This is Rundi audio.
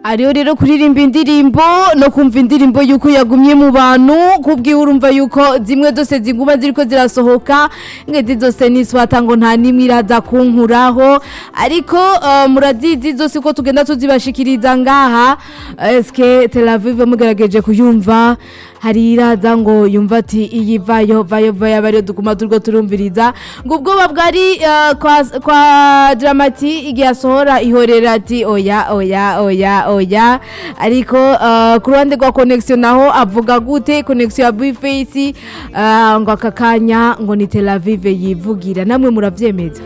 ariyo rero kuririmba indirimbo no kumva indirimbo yuko yagumye mu bantu kubwiwe urumva yuko zimwe zose ziguma ziriko zirasohoka ngezi zose niswata ngo nta nimwe iraza kunkuraho ariko uh, murazizi zose ko tugenda tuzibashikiriza ngaha eske Tel Aviv mugerageje kuyumva hari iraza ngo yumva ati iyi vayo vayo vayo abariyo duguma turiko turumviriza ngo ubwoba bwari uh, kwa, kwa dramati igihe asohora ihorera ati oya oya oya oya ariko uh, ku ruhande rwa connection naho avuga gute connection ya bface uh, ngo aka kanya ngo ni Tel Aviv yivugira namwe muravyemeza